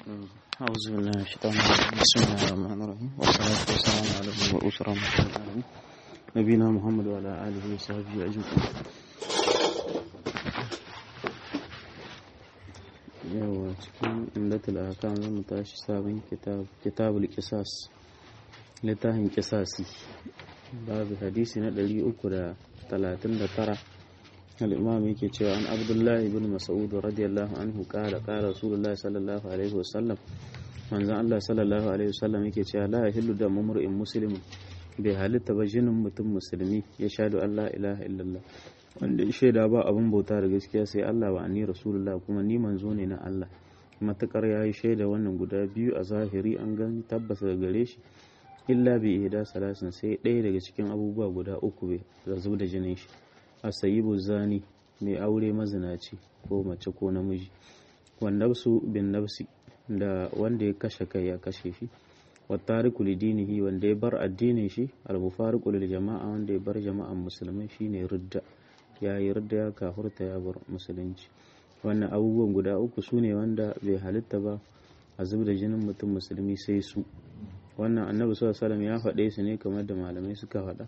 أعوذ بالله من الشيطان الرجيم بسم الله الرحمن الرحيم والصلاة والسلام على المبعوث رحمة الله نبينا محمد وعلى آله وصحبه أجمعين yawa cikin indatul ahkam zan tashi sabon kitab kitabul qisas littafin qisasi babu hadisi na 339 al-imam yake cewa an abdullahi ibn mas'ud radiyallahu anhu qala qala rasulullahi sallallahu alaihi wasallam manzon Allah sallallahu alaihi wasallam yake cewa la yahillu da mumri'in muslimin bai halitta ba jinin mutum musulmi ya shahadu Allah ilaha illallah wanda ya shaida ba abin bauta da gaskiya sai Allah wa anni rasulullah kuma ni manzo ne na Allah matakar yayi shaida wannan guda biyu a zahiri an gani tabbas daga gare shi illa bi ihda salasin sai ɗaya daga cikin abubuwa guda uku bai da zub da jinin shi asayibu zani mai aure mazinaci ko mace ko namiji wannabsu bin nafsi da wanda ya kashe kai ya kashe shi wattariku lidinihi wanda ya bar addinin shi al-mufariqu lil jama'a wanda ya bar jama'an musulmai shine ridda ya yi ridda ya kafurta ya bar musulunci wannan abubuwan guda uku su ne wanda bai halitta ba a zub da jinin mutum musulmi sai su wannan annabi sallallahu alaihi ya faɗe su ne kamar da malamai suka faɗa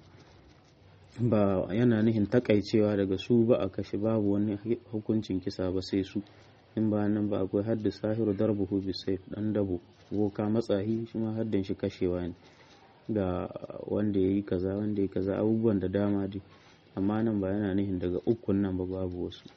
ba yana nihin takaicewa daga su ba a kashe babu wani hukuncin kisa ba sai su in ba nan ba akwai hadda sahiru darbuhu bisayf dan dabo boka matsahi shi ma haddin shi kashewa ne da wanda ya yi kaza wanda ya kaza abubuwan da dama dai amma nan ba yana nihin daga ukun nan ba babu wasu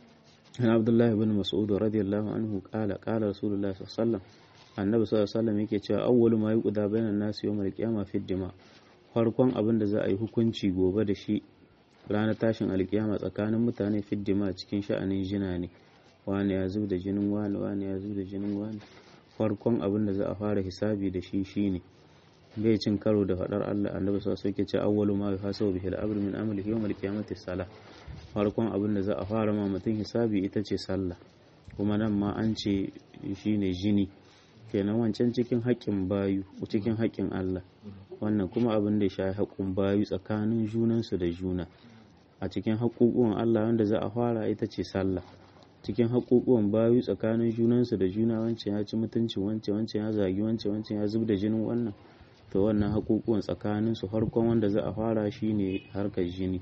an abdullahi bin mas'ud radiyallahu anhu qala qala rasulullahi sallallahu alaihi wasallam annabi sallallahu alaihi wasallam yake cewa awwalu ma yuqda bainan nasi yawmal qiyamah fi dima farkon abin da za a yi hukunci gobe da shi ranar tashin alkiyama tsakanin mutane fi dima cikin sha'anin jina ne wani ya zub da jinin wani wani ya zub da jinin wani farkon abin da za a fara hisabi da shi shine bai cin karo da faɗar Allah annabi sallallahu alaihi wasallam ce awwalu ma yuhasabu bihi al-amru min amalihi yawm al-qiyamati salah farkon abin da za a fara ma mutum hisabi ita ce sallah kuma nan ma an ce shine jini kenan wancan cikin haƙƙin bayu cikin haƙƙin Allah wannan kuma abin da ya shafi haƙƙin bayu tsakanin junansu da juna a cikin haƙƙoƙuwan Allah wanda za a fara ita ce sallah cikin haƙoƙuwan bayu tsakanin junansu da juna wancan ya ci mutuncin wancan wancan ya zagi wancan wancan ya zub da jinin wannan to wannan haƙoƙuwan tsakanin su farkon wanda za a fara shine harkar jini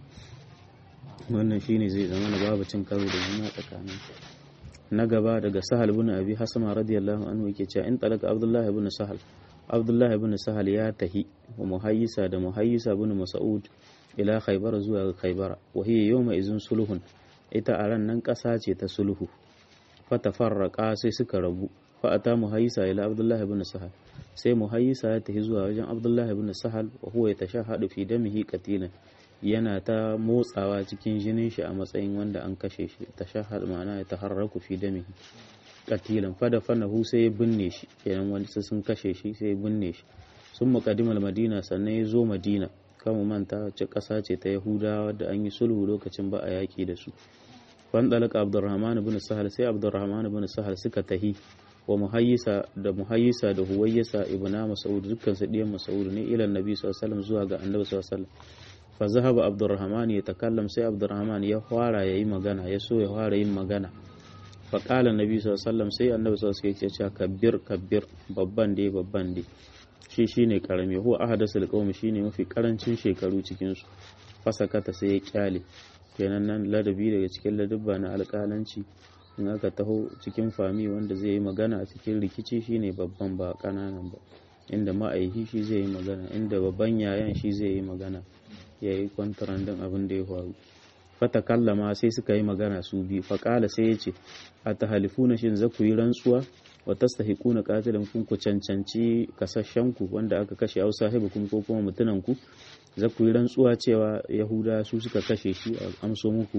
wannan shine zai zama na babu cin karo da juna tsakanin na gaba daga sahal bin abi hasama radiyallahu anhu yake cewa in talaka abdullahi ibn sahal abdullahi ibn sahal ya tahi wa muhayyisa da muhayyisa bin mas'ud ila khaybar zuwa khaybar wa hiya yawma izin sulhun ita a ran nan ƙasa ce ta sulhu fata farraƙa sai suka rabu fa'ata muhayyisa ila abdullahi ibn sahal sai muhayyisa ya tafi zuwa wajen abdullahi ibn sahal wa huwa yatashahhadu fi damihi qatilan yana ta motsawa cikin jinin shi a matsayin wanda an kashe shi tashahhad ma'ana ya taharraku fi damihi qatilan fada fanahu sai ya binne shi kenan wani sun kashe shi sai ya binne shi sun muqaddimal madina sannan ya zo madina kama manta ce ƙasa ce ta yahudawa da an yi sulhu lokacin ba a yaƙi da su fandalaka abdurrahman ibn sahal sai abdurrahman ibn sahal suka tahi wa muhayyisa da muhayyisa da huwayyisa ibna mas'ud dukkan su diyan mas'ud ne ila annabi sallallahu alaihi wasallam zuwa ga annabi sallallahu alaihi wasallam fa zahaba abdurrahman ya takallam sai abdurrahman ya fara yayi magana ya so ya fara yin magana fa qala annabi sallallahu alaihi wasallam sai annabi sallallahu alaihi wasallam ya ce kabbir kabbir babban dai babban dai shi shine karami huwa ahadasul qaumi shine mafi karancin shekaru cikin su fasakata sai ya kyale kenan nan ladabi daga cikin ladabba na alƙalanci in aka taho cikin fami wanda zai yi magana a cikin rikici shine babban ba kananan ba inda ma'aihi shi zai yi magana inda babban yayan shi zai yi magana ya yi kwantarandin abin da ya faru fata kallama sai suka yi magana su bi faƙala sai ya ce a ta halifuna shin za ku yi rantsuwa wa tastahiquna qatilan kun ku cancanci kasashen ku wanda aka kashe au sahibukum ko kuma mutunan ku za ku yi rantsuwa cewa yahuda su suka kashe shi a amso muku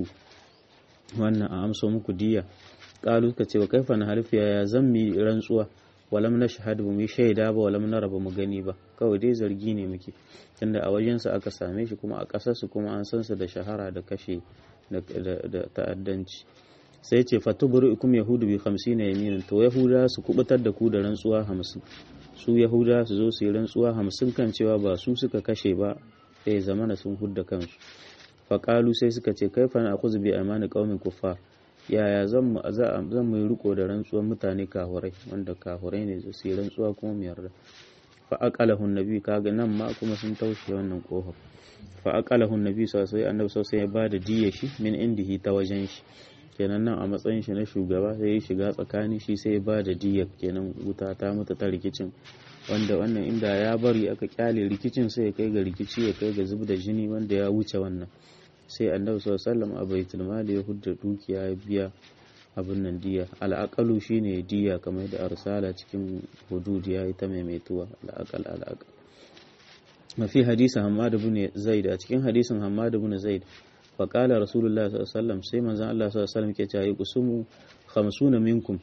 wannan a amso muku diya qalu ka ce wa kaifa na halifiya ya zan mi rantsuwa walam na shahadu mu yi shaida ba walam na raba mu gani ba kawai dai zargi ne muke tunda a wajensa aka same shi kuma a ƙasarsu kuma an san su da shahara da kashe da ta'addanci sai ce fatuburu ikum yahudu bi 50 yaminin to yahuda su kubutar da ku da rantsuwa 50 su yahuda su zo su yi rantsuwa 50 kan cewa ba su suka kashe ba sai zamana sun hudda kansu faƙalu sai suka ce kai fa na akuzu bi amani qaumin kuffar yaya zan mu zan mu riko da rantsuwar mutane kahurai wanda kahurai ne su yi rantsuwa kuma mu yarda fa aqalahu nabi kaga nan ma kuma sun taushe wannan kofar fa aqalahu nabi sallallahu alaihi annabi sallallahu ya bada diya shi min indihi ta wajen shi kenan nan a matsayin shi na shugaba sai ya shiga tsakani shi sai ya bada diya kenan wuta ta mutu ta rikicin wanda wannan inda ya bari aka kyale rikicin sai ya kai ga rikici ya kai ga zub da jini wanda ya wuce wannan sai annabi sallallahu alaihi wasallam a baitul mali ya hudda dukiya ya biya abin nan diya al'aqalu shine diya kamar da arsala cikin hudud ya yi ta maimaituwa al'aqal al'aqal mafi hadisin Hammad ibn Zaid a cikin hadisin Hammad ibn Zaid fa qala Rasulullah sallallahu alaihi wasallam sai manzon Allah sallallahu alaihi wasallam ke cewa kusumu 50 minkum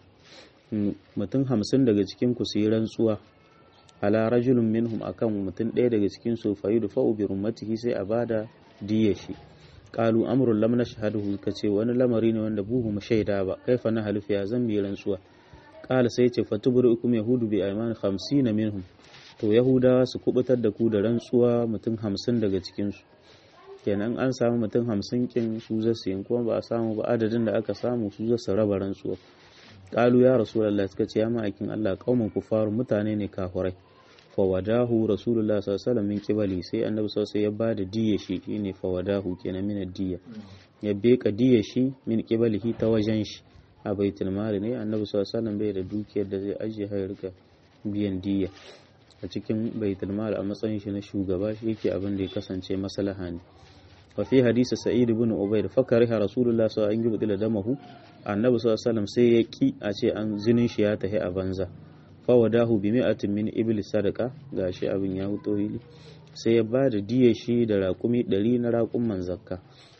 mutum 50 daga cikin ku su yi rantsuwa ala rajulun minhum akan mutum ɗaya daga cikin su fa yudfa'u bi rummatihi sai a bada diya shi qalu amrun lam nashhaduhu kace wani lamari ne wanda buhu mu shaida ba kaifa na halifa ya zan bi rantsuwa qala sai ce fatubrukum yahudu bi ayman 50 minhum to yahudawa su kubutar da ku da rantsuwa mutum 50 daga cikin su kenan an samu mutum 50 kin su za su yin kuma ba a samu ba adadin da aka samu su za su raba rantsuwa qalu ya rasulullahi suka ce ya ma'aikin Allah kauman kufaru mutane ne kafurai fawadahu rasulullah sallallahu alaihi wasallam min kibali sai annabi sallallahu ya bada diya shi shine fawadahu kenan min diya ya beka diya shi min kibalihi ta wajen shi a baitul mali ne annabi sallallahu alaihi wasallam bai da dukiyar da zai ajiye har rika biyan diya a cikin baitul mali a matsayin shi na shugaba shi yake abin da ya kasance maslaha ne wa fi hadisi sa'id ibn ubayd fakariha rasulullah sallallahu alaihi wasallam yubdila damahu annabi sallallahu alaihi wasallam sai ya ki a ce an zinin shi ya tahi a banza fawadahu bi mi'atin min iblis sadaka gashi abin ya huto hili sai ya ba da diya shi da raƙumi ɗari na raƙumman zakka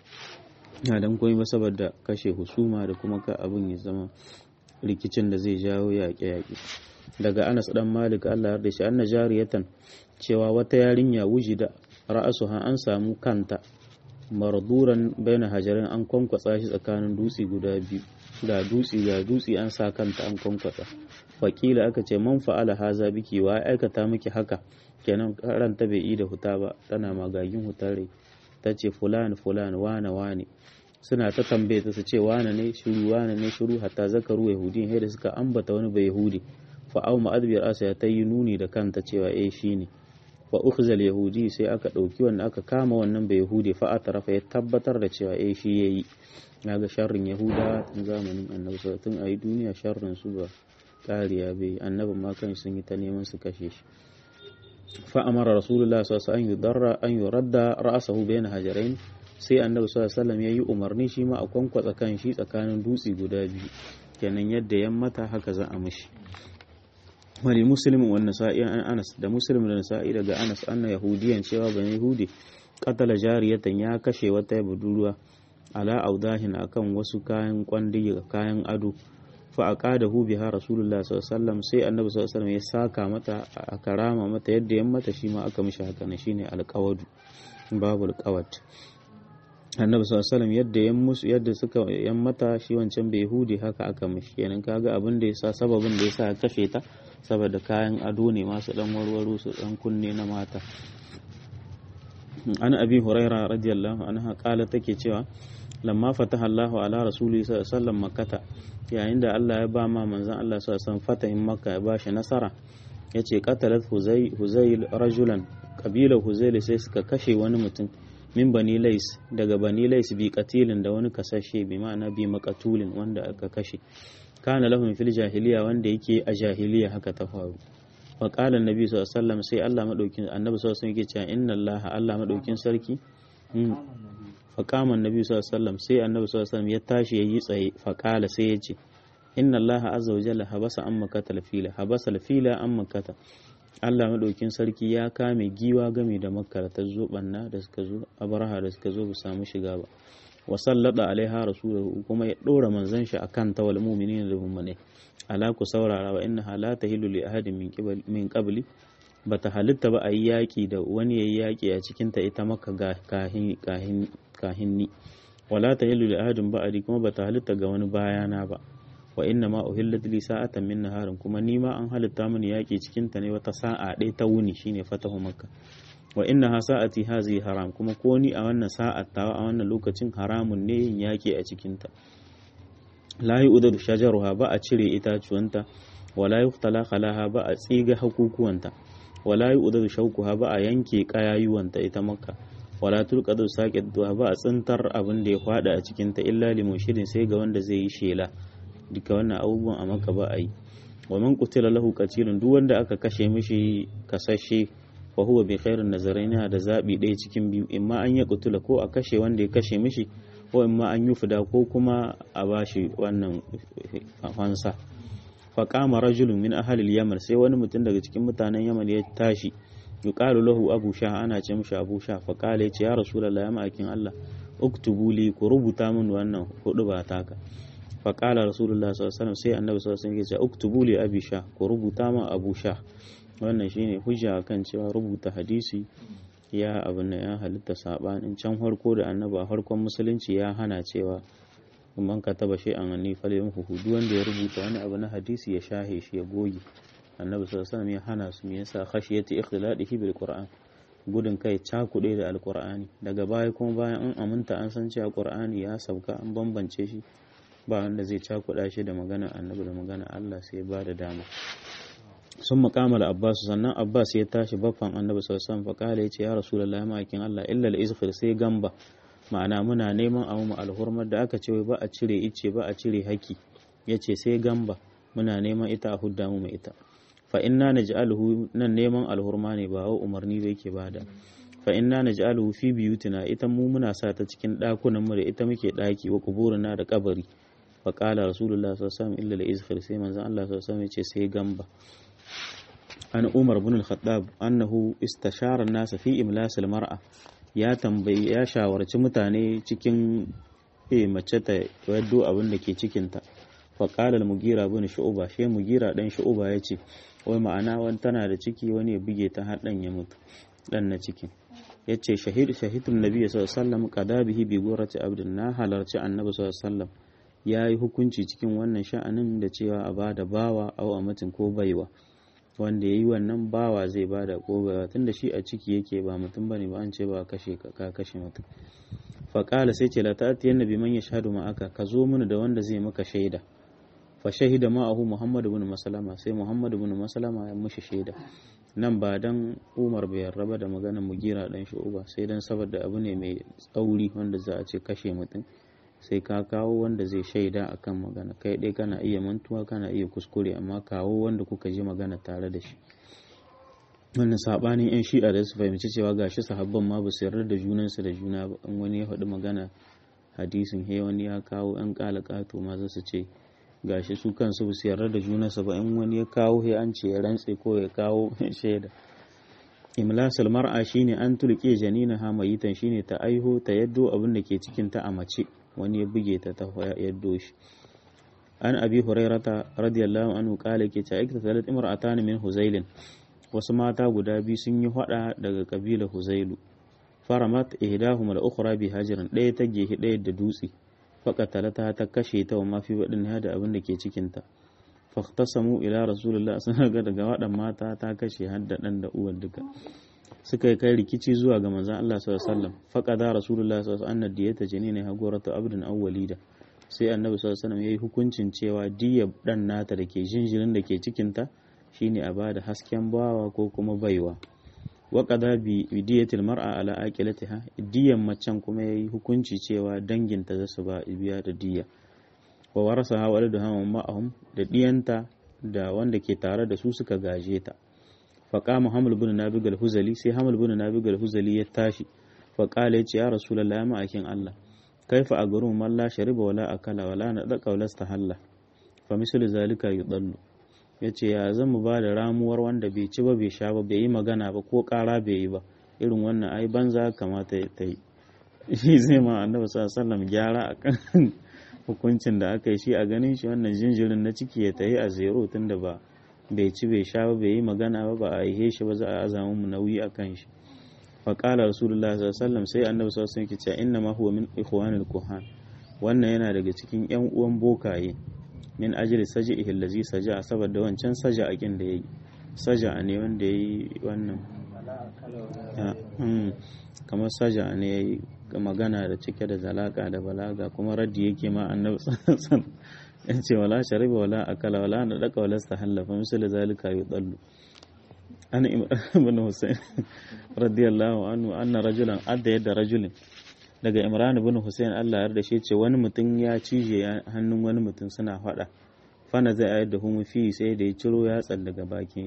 na dan koyi ba saboda kashe husuma da kuma ka abin ya zama rikicin da zai jawo yaƙe-yaƙe daga Anas dan Malik Allah ya shi anna jariyatan cewa wata yarinya wujida ra'asuha an samu kanta marduran baina hajarin an kwankwatsa shi tsakanin dutse guda biyu ga dutse ga dutse an sa kanta an kwankwatsa wakila aka ce man fa'ala haza biki wa aikata miki haka kenan ranta bai yi da huta ba tana magagin hutare ta ce fulan fulan wane wane suna ta tambaye ta su ce wane ne shiru wane ne shiru hatta zakaru yahudi sai da suka ambata wani bai yahudi fa au ma'adbiyar asa ta yi nuni da kanta cewa eh shine fa ukhzal yahudi sai aka dauki wanda aka kama wannan bai yahudi fa atarafa ya tabbatar da cewa eh shi yayi naga sharrin yahuda tun zamanin annabi tun ayi duniya sharrin su ba kariya bai annabin ma kan sun yi ta neman su kashe shi fa amara rasulullah sallallahu alaihi wasallam an yuradda ra'sahu bayna hajarain sai annabi sallallahu alaihi wasallam yayi umarni shi ma a kwankwatsa kan shi tsakanin dutse guda biyu kenan yadda yan mata haka za a mishi wani muslimin wa nasa'i an anas da muslim da nasa'i daga anas anna yahudiyan cewa ban yahudi qatala jariyatan ya kashe wata budurwa ala audahin akan wasu kayan kwandi kayan ado fa aqadahu biha rasulullah sallallahu alaihi wasallam sai annabi sallallahu alaihi wasallam ya saka mata a karama mata yadda yan mata shi ma aka mishi haka ne shine alqawadu babul qawat annabi sallallahu alaihi wasallam yadda yan musu yadda suka yan mata shi wancan bai hudi haka aka mishi kenan kaga abin da yasa sababin da yasa kashe ta saboda kayan ado ne masu dan warwaro su dan kunne na mata an abi huraira radiyallahu anha kala take cewa lamma fataha Allahu ala rasuli sallallahu alaihi wasallam makkata yayin da Allah ya ba ma manzon Allah sallallahu alaihi wasallam fatahin makka ya bashi nasara yace qatalat huzay huzayl rajulan kabilar huzayl sai suka kashe wani mutum min bani lais daga bani lais bi katilin da wani kasashe bi ma'ana bi makatulin wanda aka kashe kana lahum fil jahiliya wanda yake a jahiliya haka ta faru wa qala annabi sallallahu alaihi wasallam sai Allah madaukin annabi sallallahu alaihi wasallam yake cewa inna Allah Allah madaukin sarki fa qama annabi sallallahu alaihi wasallam sai annabi sallallahu alaihi wasallam ya tashi yayi tsaye fa qala sai ya ce inna Allah azza wa jalla habasa an makata fila habasa fila an makata Allah maɗaukin sarki ya kame giwa game da makka da ta zo banna da suka zo abraha da suka zo ba samu shiga ba wa sallada alaiha rasuluhu kuma ya ɗora manzon shi akan ta wal mu'minin da mu'mine ala ku saurara wa inna la tahillu li ahadin min qibli min qabli bata halitta ba a yi yaƙi da wani yayi yaƙi a cikin ta ita maka kahin kahin kahinni wala tahillu li ahadin ba'adi kuma bata halitta ga wani bayana ba wa inna ma uhillat li sa'atan min naharin kuma ni ma an halitta mini yaki cikin ta ne wata sa'a ɗaya ta wuni shine fatahu makka wa inna ha sa'ati hazi haram kuma ko ni a wannan sa'at tawa a wannan lokacin haramun ne yin yaki a cikin ta la yu'dadu shajaruha ba a cire itacuwanta wala yuqtala khalaha ba a tsiga hakukuwanta wala yu'dadu shaukuha ba a yanke kayayuwanta ita makka wala tulqadu saqiduha ba a tsintar abin da ya fada a cikin ta illa limushirin sai ga wanda zai yi shela duka wannan abubuwan a makka ba a yi wa man qutila lahu qatilun duk wanda aka kashe mishi kasashe fa huwa bi khairin nazaraina da zabi ɗaya cikin biyu imma an ya qutula ko a kashe wanda ya kashe mishi ko imma an yi fida ko kuma a bashi wannan fansa fa qama rajulun min ahli yaman sai wani mutum daga cikin mutanen yaman ya tashi yuqalu lahu abu sha ana ce mishi abu sha fa qala yace ya rasulullahi ya ma'akin Allah uktubu li ku rubuta min wannan hudu ba taka fa qala rasulullahi sallallahu alaihi wasallam sai annabi sallallahu alaihi wasallam ya ce uktubu li abi sha ku rubuta min abu sha wannan shine hujja kan cewa rubuta hadisi ya abin da ya halitta sabanin can farko da annabi a farkon musulunci ya hana cewa man ka taba shi an ni fale yin hudu wanda ya rubuta wani abu na hadisi ya shahe shi ya goge annabi sallallahu alaihi wasallam ya hana su me yasa khashiyati ikhladihi bil qur'an gudun kai cakuɗe da alqur'ani daga baya kuma bayan an aminta an san cewa qur'ani ya sauka an bambance shi ba wanda zai cakuɗa shi da magana annabi da magana Allah sai ya ba da dama sun makamala abbas sannan abbas ya tashi baffan annabi sallallahu alaihi wasallam ya ce ya rasulullahi ma'aikin Allah illa al-izfir sai gamba ma'ana muna neman a mu alhurmar da aka ce ba a cire ice ba a cire haki yace sai gamba muna neman ita a hudda mu ita fa inna naj'aluhu nan neman alhurma ne ba wa umarni ba yake bada fa inna naj'aluhu fi biyutina ita mu muna sa ta cikin dakunan mu da ita muke daki wa kuburina da kabari fa qala rasulullahi sallallahu alaihi wasallam illa al-izfir sai manzon Allah sallallahu alaihi wasallam ya ce sai gamba an umar bin al-khattab annahu istashara nasa fi imlas al-mar'a ya tambayi ya shawarci mutane cikin e mace ta yaddo abin da ke cikin ta fa qala al-mugira bin shu'ba shi mugira dan shu'ba yace wai ma'ana wani tana da ciki wani ya buge ta har dan ya mutu dan na cikin yace shahid shahidun nabi sallallahu alaihi wasallam qada bihi bi gurati abdin na halarci annabi sallallahu alaihi wasallam ya yi hukunci cikin wannan sha'anin da cewa a bada bawa au a mutum ko baiwa wanda ya yi wannan bawa zai ba da ƙogawa tun da shi a ciki yake ba mutum bane ba an ce ba kashe ka kashe mutum faƙala sai ce la ta'ati yanna bi man yashhadu ma aka ka zo mana da wanda zai maka shaida fa shahida ma'ahu muhammadu bin masalama sai muhammadu bin masalama ya mushi shaida nan ba dan umar bai raba da maganar mugira dan shi uba sai dan saboda abu ne mai tsauri wanda za a ce kashe mutum sai ka kawo wanda zai shaida akan magana kai dai kana iya mantuwa kana iya kuskure amma kawo wanda kuka ji magana tare da shi wannan sabanin yan shi'a da su fahimci cewa gashi sahabban ma ba su yarda da junansu da juna ba in wani ya faɗi magana hadisin he wani ya kawo yan kalakato ma za su ce gashi su kansu ba su yarda da junansu ba in wani ya kawo he an ce ya rantse ko ya kawo shaida imlasal mar'a shine an tulke janina ha mayitan shine ta aiho ta yaddo abin da ke cikin ta a mace wani ya buge ta ta yaddo shi an abi hurairata radiyallahu anhu kala ke ta ikta salat imra'atan min huzailin wasu mata guda biyu sun yi hada daga kabila huzailu faramat ihdahum al ukhra bi hajarin ɗaya ta gehi ɗaya da dutse faqatalata ta kashe ta wa mafi wadin da abin da ke cikin ta faqtasamu ila rasulullah sun ga daga wadan mata ta kashe har da dan da uwar duka suka yi kai rikici zuwa ga manzon Allah sallallahu alaihi wasallam faqada rasulullah sallallahu alaihi wasallam diyata janina haguratu abdun awwalida sai annabi sallallahu alaihi wasallam yayi hukuncin cewa diyar dan nata da ke jinjirin da ke cikin ta shine a bada hasken bawa ko kuma baiwa wa qada bi diyatil mar'a ala aqilatiha diyan macen kuma yayi hukunci cewa danginta za su ba biya da diya wa warasaha waladuha wa ma'ahum da diyanta da wanda ke tare da su suka gaje ta faƙama hamul bin nabi huzali sai hamul bin nabi huzali ya tashi faƙala ya ce ya rasulallah ya ma'aikin Allah kaifa a garin man la shariba wala akala wala na da qaulasta halla fa mislu zalika yudallu yace ya zan mu ba da ramuwar wanda bai ci ba bai sha ba bai yi magana ba ko ƙara bai yi ba irin wannan ai banza kamata ta yi shi zai ma annabi sallallahu alaihi wasallam gyara akan hukuncin da aka yi shi a ganin shi wannan jinjirin na ciki ya tayi a zero tunda ba bai ci bai sha ba bai yi magana ba ba a aihe shi ba za a azamu mu nauyi a kan shi fa qala rasulullahi sallallahu alaihi wasallam sai annabi sallallahu alaihi wasallam inna ma huwa min ikhwanil kuhan wannan yana daga cikin yan uwan bokaye min ajli saj'ihi allazi saja saboda wancan saja akin da yayi saja ne wanda yayi wannan kamar saja ne yayi magana da cike da zalaka da balaga kuma raddi yake ma annabi sallallahu in ce wala shariba wala akala wala na daka wala stahalla fa misali zalika yudallu ana ibn husayn radiyallahu anhu anna rajulan adda yadda rajulin daga imran ibn husayn Allah ya yarda shi ce wani mutum ya cije hannun wani mutum suna faɗa fana zai ayar da humu fi sai da ya ciro yatsan daga bakin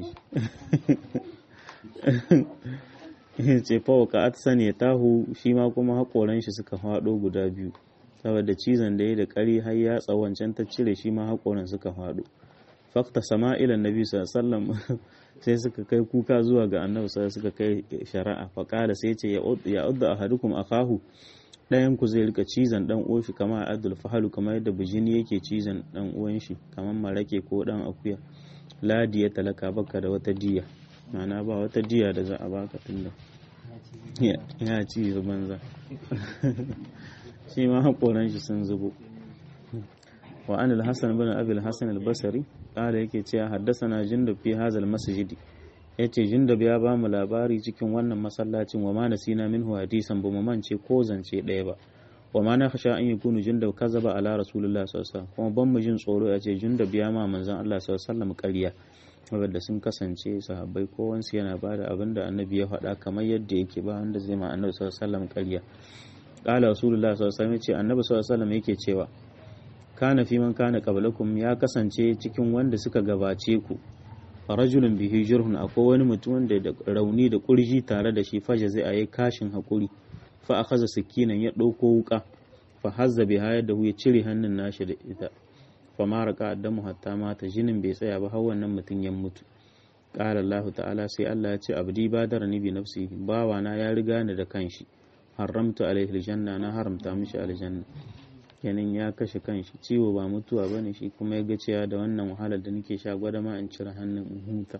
shi ce fawo ka atsan ya tahu shi ma kuma haƙoran shi suka faɗo guda biyu saboda cizon da ya da ƙari har yatsa wancan ta cire shi ma haƙoran suka faɗo fakta sama'ilan nabi sallallahu sai suka kai kuka zuwa ga annabi sai suka kai shari'a faƙala sai ce ya udda ahadukum akahu ɗayan ku zai rika cizon ɗan uwan shi kamar adul fahalu kamar yadda bijini yake cizon ɗan uwan shi kamar marake ko ɗan akuya ladi ya talaka baka da wata diya ma'ana ba wata diya da za a baka tunda ya ci banza shi ma haƙoran shi sun zubo wa an al-hasan bin abi al-hasan al-basri kala yake cewa haddasana jundub fi hazal masjidi yace jundub ya ba mu labari cikin wannan masallacin wa ma nasina minhu hadisan ba mu mance ko zance ɗaya ba wa ma na khasha an yakunu jundub kazaba ala rasulullah sallallahu alaihi wasallam kuma ban mu jin tsoro yace jundub ya ma manzon Allah sallallahu alaihi wasallam ƙarya saboda sun kasance sahabbai kowansu yana ba da abin da annabi ya faɗa kamar yadda yake ba wanda zai ma annabi sallallahu alaihi wasallam ƙarya qala rasulullah sallallahu alaihi wasallam yace annabi sallallahu alaihi wasallam yake cewa kana fi man kana qablakum ya kasance cikin wanda suka gabace ku rajulun bihi jurhun akwai wani mutum wanda da rauni da kurji tare da shi faja zai ayi kashin hakuri fa akhadha sakinan ya dauko wuka fa hazza biha yadda ya cire hannun nashi da ita fa ma raka addamu hatta mata jinin bai tsaya ba har wannan mutum ya mutu qala Allah ta'ala sai Allah ya ce abdi badarani bi nafsihi bawana ya riga ni da kanshi haramtu alaihi aljanna na haramta mishi aljanna kenan ya kashe kanshi ciwo ba mutuwa ba ne shi kuma ya ga cewa da wannan wahalar da nake sha gwada ma in cire hannun in huta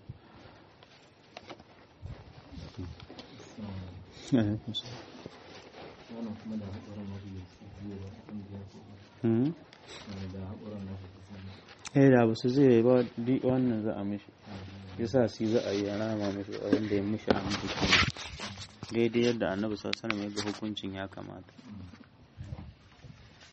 eh da ba su zai ba wannan za a mishi yasa shi za a yi a rama mishi wanda ya mishi a mishi daidai yadda annabi sallallahu alaihi wasallam ya ga hukuncin ya kamata